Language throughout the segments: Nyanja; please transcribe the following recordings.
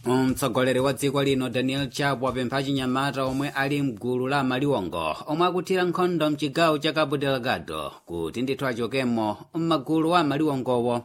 mtsogoleri wa dziko lino daniel chapo apempha achinyamata omwe ali mgulu la maliwongo omwe akuthira nkhondo mchigawo cha cabo delgado kuti ndithu achokemo m'magulu a maliwongowo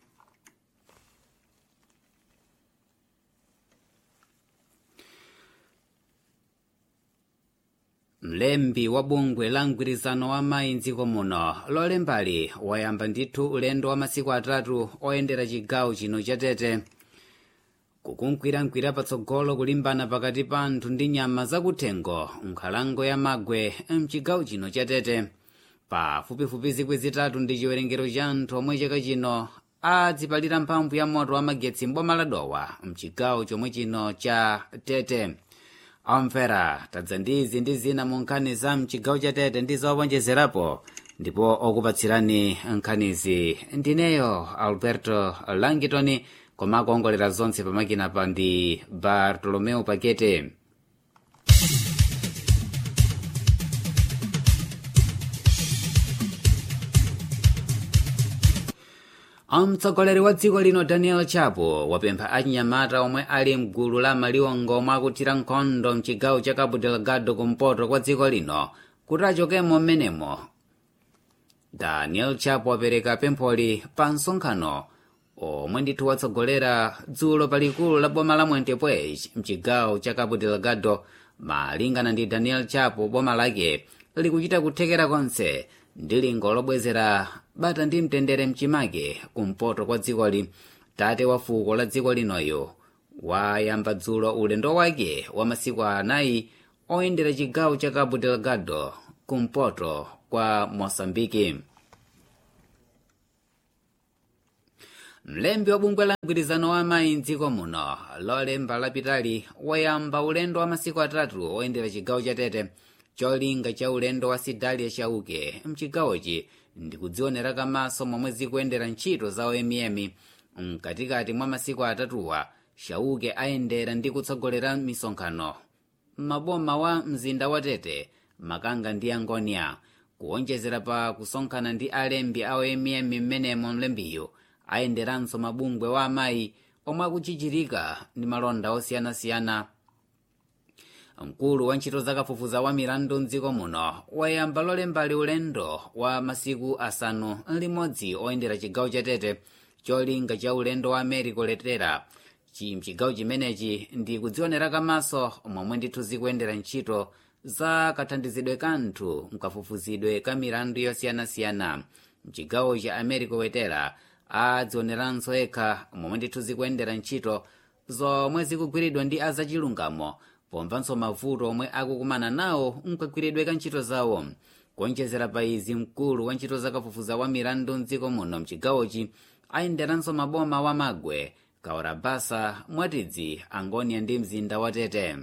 mlembi wa bungwe la mgwirizano wa mayi mdziko muno lolembali wayamba ndithu ulendo wa masiku atatu oyendera chigawo chino cha tete kukunkwirakwira patsogolo kulimbana pakati pa anthu ndi nyama zakuthengo nkhalango ya magwe mchigawo chino cha tete pafupifupi zikwi zitatu ndi chiwerengero cha anthu omwe chaka chino adzipalira mphamvu ya moto wa magetsi mboma la dowa mchigawo chomwe chino cha tete omvera tadza ndizi ndi zina mu nkhani za mchigawo cha tete ndi zowonjezerapo ndipo okupatsirani nkhanizi ndineyo alberto langitoni koma akuongolera zonse pamakina pa ndi bartolomeo pakete mtsogoleri wa dziko lino daniel chapo wapempha achinyamata omwe ali mgulu la maliwongo omwe akuthira nkhondo mchigawo cha cabo delgado kumpoto kwa dziko lino kuti achokemo m'menemo daniel chapo wapereka pempholi pa msonkhano omwe ndithu watsogolera dzulo palikulu la boma la mwentepwech mchigawo cha cabo delgado malingana ndi daniel chapo boma lake likuchita kuthekera konse ndi lingo lobwezera bata ndi mtendere mchimake kumpoto kwa dzikoli tate wa fuko la dziko linoyo wayamba dzulo ulendo wake wa masiku anayi oyendera chigawo cha cabo delgado kumpoto kwa mosambiki mlembi wa bungwe la mgwirizano wa mayi mdziko muno lolemba lapitali wayamba ulendo wa masiku atatu oyendera chigawo cha tete cholinga cha ulendo wa sidalia chauke mchigawochi ndikudzionera kamaso momwe zikuyendera ntchito za oyemiyemi mkatikati mwa masiku atatuwa chauke ayendera ndi kutsogolera misonkhano m'maboma wa mzinda wa tete makanga ndi angonia kuonjezera pa kusonkhana ndi alembi a oyemiyemi m'menemo mlembiyo ayenderanso mabungwe wa amayi omwe akuchichirika ndi malonda osiyanasiyana mkulu wa ntchito zakafufuza wa milandu mdziko muno wayamba lolembali ulendo wa masiku asanu limodzi oyendera chigawo cha tete cholinga cha ulendo wa america letera mchigawo chimenechi ndi kudzionera kamaso momwe ndithu zikuyendera ntchito za kathandizidwe kanthu mkafufuzidwe ka milandu yosiyanasiyana mchigawo cha america wetera adzioneranso ekha momwe ndithu zikuyendera ntchito zomwe zikugwiridwa ndi azachilungamo pomvanso mavuto omwe akukumana nawo mkagwiridwe ka ntchito zawo kuonjezera pa izi mkulu wa ntchito zakafufuza wa milandu mdziko muno mchigawochi ayenderanso maboma wa magwe kaorabasa mwatidzi angonia ndi mzinda wa tete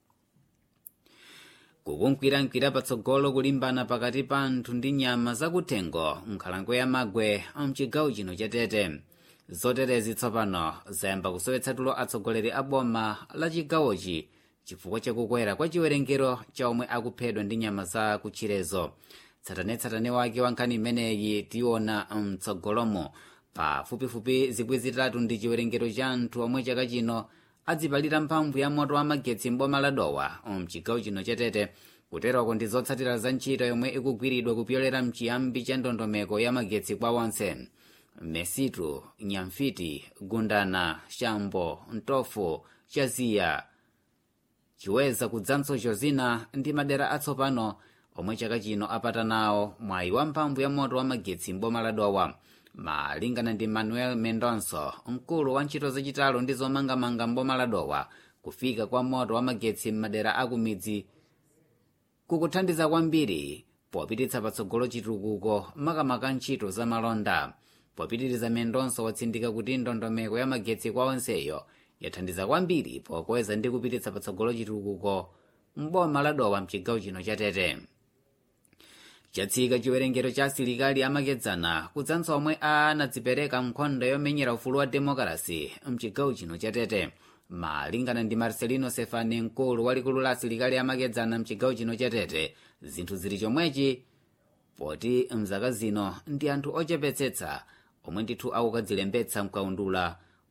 kukunkwirakwira patsogolo kulimbana pakati pa anthu ndi nyama zakuthengo nkhalango ya magwe mchigawo chino cha tete zoterezi tsopano zayamba kusowetsa tulo atsogoleri a boma la chigawochi chifukwa chakukwera kwa chiwerengero cha omwe akuphedwa ndi nyama za kutchirezo tsatanetsatane wake wa nkhani imeneyi tiona mtsogolomo pafupifupi zikwi zitatu ndi chiwerengero cha anthu omwe chaka chino adzipalira mphamvu ya moto wa magetsi mboma la dowa mchigawo chino cha tete kuterako ndi zotsatira za ntchito yomwe ikugwiridwa kupyolera mchiyambi cha ndondomeko ya magetsi kwa onse mesitu nyamfiti gundana shambo ntofu chaziya chiweza kudzanso chozina ndi madera atsopano omwe chaka chino apata nawo mwayi wa mphamvu ya moto wa magetsi mboma la dowa malingana ndi manuel mendonso mkulu wa ntchito zachitalo ndi zomangamanga mboma la dowa kufika kwa moto wa magetsi m'madera akumidzi kukuthandiza kwambiri popititsa patsogolo chitukuko makamaka ntchito za malonda popitiriza mendonso watsindika kuti ndondomeko ya magetsi kwa onseyo yathandiza kwambiri pokweza ndi kupititsa patsogolo chitukuko mboma la dowa mchigawo chino cha tete chatsika chiwerengero cha asilikali amakedzana kudzanso omwe anadzipereka nkhondo yomenyera ufulu wa demokrasi mchigawo chino cha tete malingana ndi marcelino sefani mkulu wa likulu la asilikali amakedzana mchigawo chino cha tete zinthu zili chomwechi poti mzaka zino ndi anthu ochepetsetsa omwe ndithu akukadzilembetsa mkaundula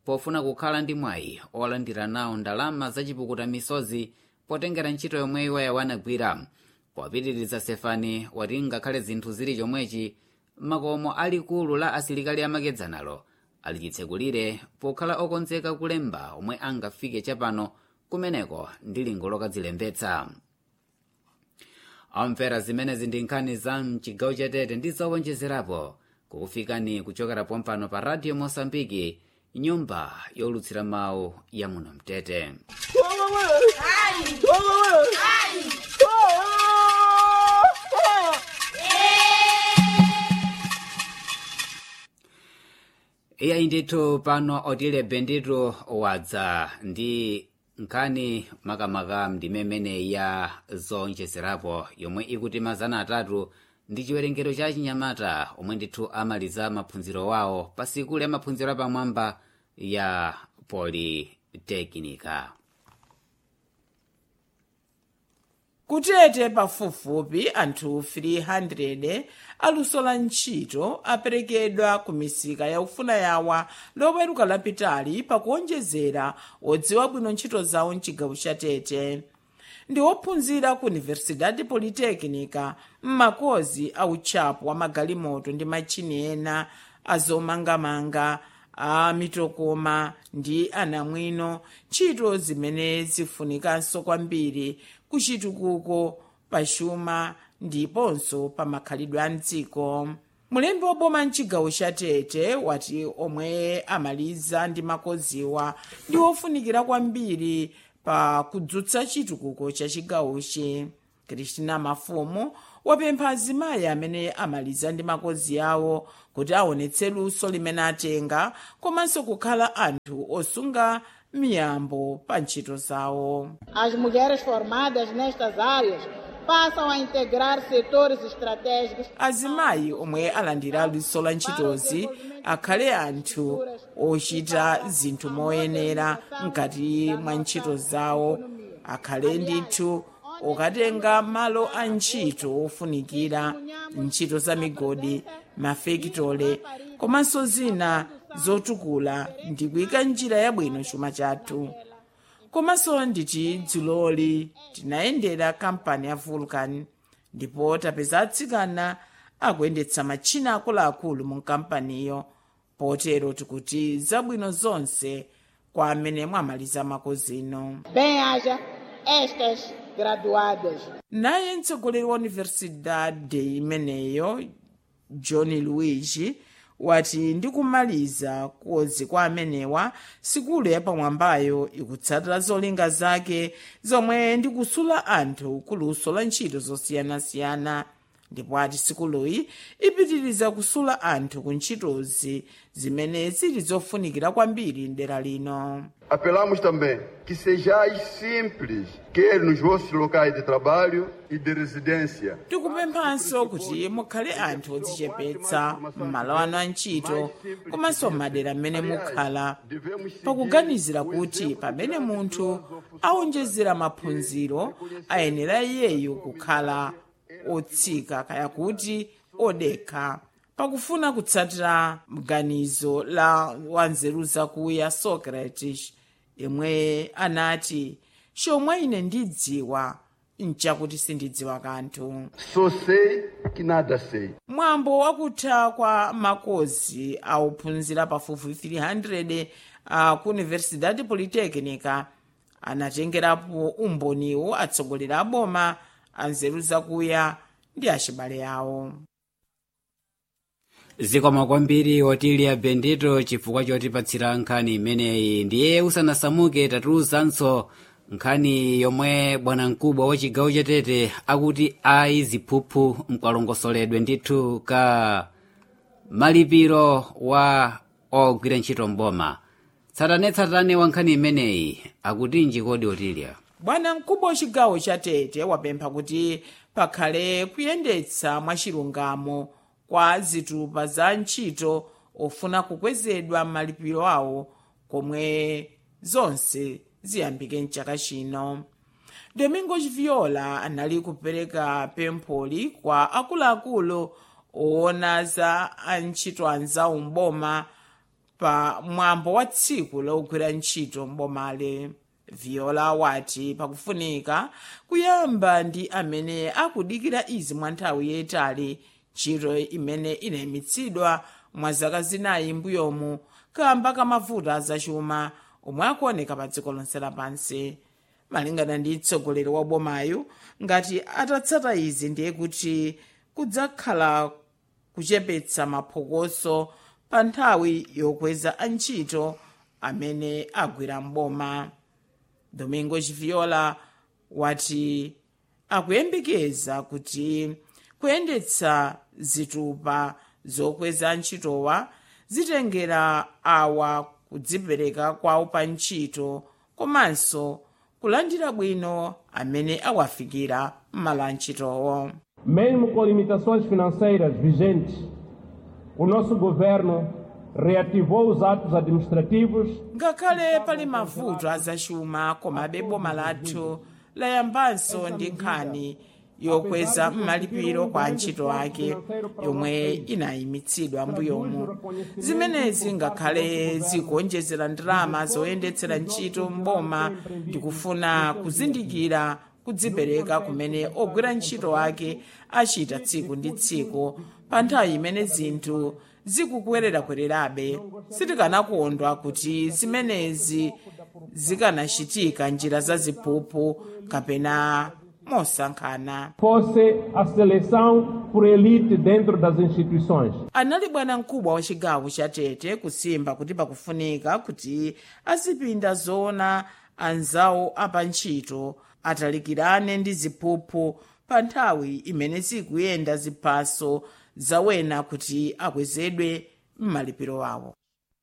pofuna kukhala ndi mwayi olandira nawo ndalama zachipukuta misozi potengera ntchito yomwe iwoyo anagwira popitiriza sefani wati ngakhale zinthu zili chomwechi makomo alikulu la asilikali amakedzanalo alichitsekulire pokhala okonzeka kulemba omwe angafike chapano kumeneko ndi lingo lokadzilembetsa amvera zimenezi ndi nkhani za mchigawo chatete ndi zowonjezerapo kukufikani kuchokera pompano pa radio mosambiki nyumba yolutsira mawu ya muno mtete iyayi ndithu pano otile bendito wadza ndi nkhani makamaka ndimemene ya zowonjezerapo yomwe ikuti mazana atatu ndi chiwerengero cha chinyamata omwe ndithu amaliza maphunziro wawo pa sikulu ya maphunziro apamwamba ya politekinika kutete pafupifupi anthu 300 aluso la ntchito aperekedwa ku misika yaufuna yawa loweruka lapitali pakuonjezera odziwa bwino ntchito zawo mchigawo cha tete ndi ophunzira ku universidade politekinika m'makozi a utchapo wa magalimoto ndi matchini ena azomangamanga a mitokoma ndi anamwino ntchito zimene zifunikanso kwambiri kuchitukuko pachuma ndiponso pa makhalidwe a mdziko mulembi woboma mchigawo cha tete wati omwe amaliza ndi makoziwa ndi ofunikira kwambiri pa kudzutsa chitukuko cha chigawochi kristina mafumu wapempha azimayi amene amaliza ndi makozi awo kuti aonetse luso limene atenga komanso kukhala anthu osunga miyambo pa ntchito zawo As mulheres formadas nestas áreas passam a integrar setores estratégicos azimayi omwe alandira luso la ntchitozi akhale anthu ochita zinthu moyenera mkati mwa ntchito zawo akhale ndithu okatenga malo a ntchito ofunikira ntchito za migodi mafekitole komanso zina zotukula ndi kuyika njira yabwino chuma chathu komanso nditi dzuloli tinayendera kampani ya vulcan ndipo tapeza atsikana akuyendetsa matchina akuluakulu mu kampaniyo potero tikuti zabwino zonse kwa amene mwamaliza makozino bem-haja estas graduadas. naye mtsogoleri wa universidade imeneyo john luigi wati ndikumaliza kozi kwa amenewa sikulu yapamwambayo ikutsatira zolinga zake zomwe ndikusula anthu kuluso la ntchito zosiyanasiyana ndipo ati sikuluyi ipitiriza kusula anthu ku ntchitozi zimene zili zofunikira kwambiri mdera lino Apelamos também que sejais simples, quer nos vossos locais de trabalho e de residência. tikupemphanso kuti mukhale anthu odzichepetsa m'malo anu a ntchito komanso m'madera m'mene mukhala pakuganizira kuti pamene munthu awonjezera maphunziro ayenera iyeyo kukhala otsika kaya kuti odekha pakufuna kutsatira mganizo la wanzeru zakuya socrates yemwe anati chomwe ine ndidziwa nchakuti sindidziwa kanthu Só sei que nada sei. mwambo wakutha kwa makozi auphunzira pafupi 300 a ku universidade politekinika anatengerapo umboniwo atsogoleri a boma anzeru zakuya ndi achibale awo zikomo kwambiri otilia bendito chifukwa chotipatsira nkhani imeneyi ndiye usanasamuke tatiuzanso nkhani yomwe bwanamkubwa wa chigawo chatete akuti ayi ziphuphu mkalongosoledwe ndithu ka malipiro wa ogwira ntchito mboma tsatanetsatane wa nkhani imeneyi akuti njikodi otilia bwana mkubwa wachigawo cha tete wapempha kuti pakhale kuyendetsa mwachilungamo kwa zitupa za ntchito ofuna kukwezedwa malipiro awo komwe zonse ziyambike mchaka chino domingos viola anali kupereka pempholi kwa akuluakulu oona za antchito anzawo mboma pa mwambo wa tsiku logwira ntchito mbomale viola wati pakufunika kuyamba ndi amene akudikira izi mwa nthawi yayitali ntchito imene inayimitsidwa mwa zaka zinayi mbuyomu kamba kamavuto azachuma omwe akuoneka pa dziko lonse lapansi malingana ndi mtsogoleri wa bomayo ngati atatsata izi ndiye kuti kudzakhala kuchepetsa maphokoso pa nthawi yokweza antchito amene agwira mboma domingo chiviola wati akuyembekeza kuti kuyendetsa zitupa zokweza antchitowa zitengera awa kudzipereka kwawo pa ntchito komanso kulandira bwino amene awafikira m'malo a ntchitowo Mesmo com limitações financeiras vigentes, o nosso governo reativou os atos administrativos ngakhale pali mavuto azachuma komabe boma lathu layambanso ndi nkhani yokweza malipiro kwa antchito ake yomwe inayimitsidwa mbuyomu zimenezi ngakhale zikuonjezera ndalama zoyendetsera ntchito mboma ndikufuna kuzindikira kudzipereka kumene ogwira ntchito ake achita tsiku ndi tsiku pa nthawi imene zinthu zikukwererakwererabe sitikanakondwa kuti zimenezi zikanachitika njira zaziphuphu kapena mosankhana fosse a seleção por elite dentro das instituições. anali bwanamkubwa wa chigawo cha tete kusimba kuti pakufunika kuti azipinda zoona anzawo apantchito atalikirane ndi ziphuphu pa nthawi imene zikuyenda ziphaso zawena kuti akwezedwe m'malipiro awo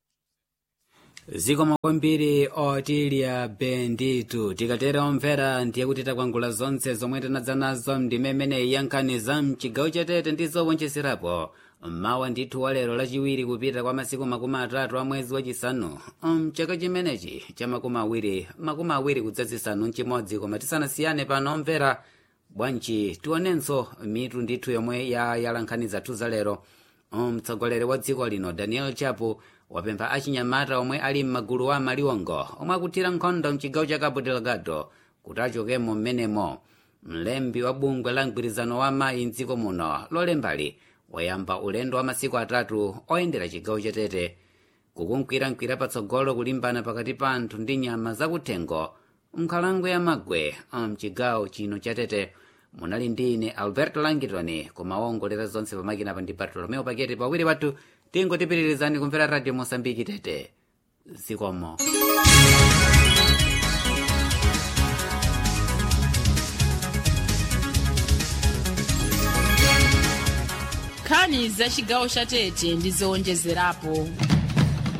zikomo kwambiri otilya benditu tikatera omvera ndiye kuti takwangula zonse zomwe tinadza nazo ndime imeneyi yankhani za mchigawo chatete ndi zowonjezerapo mmawa ndithu wa lero lachiwiri kupita kwa masiku makumi atatu a mwezi wachisanu mchaka chimenechi cha makumi awiri makumi awiri kudzazisanu mchimodzi koma tisanasiyane pano omvera bwanji tionenso mitu ndithu yomwe ya yalankhani zathu za lero mtsogoleri wa dziko lino daniel chapo wapempha achinyamata omwe ali m'magulu a maliwongo omwe akuthira nkhondo mchigawo cha cabo delgado kuti achokemo m'menemo mlembi wa bungwe la mgwirizano wa mayi mdziko muno lolembali wayamba ulendo wa masiku atatu oyendera chigawo chatete kukunkwirakwira patsogolo kulimbana pakati pa anthu ndi nyama zakuthengo nkhalango ya magwe mchigawo chino chatete munali ndi ine alberto langitoni kumawongolera zonse pamakina pa ndi bartolomeo pakete pawiri wathu tingotipitirizani kumvera radio mosambiki tete zikomo nkhani za chigawo cha tete ndi zowonjezerapo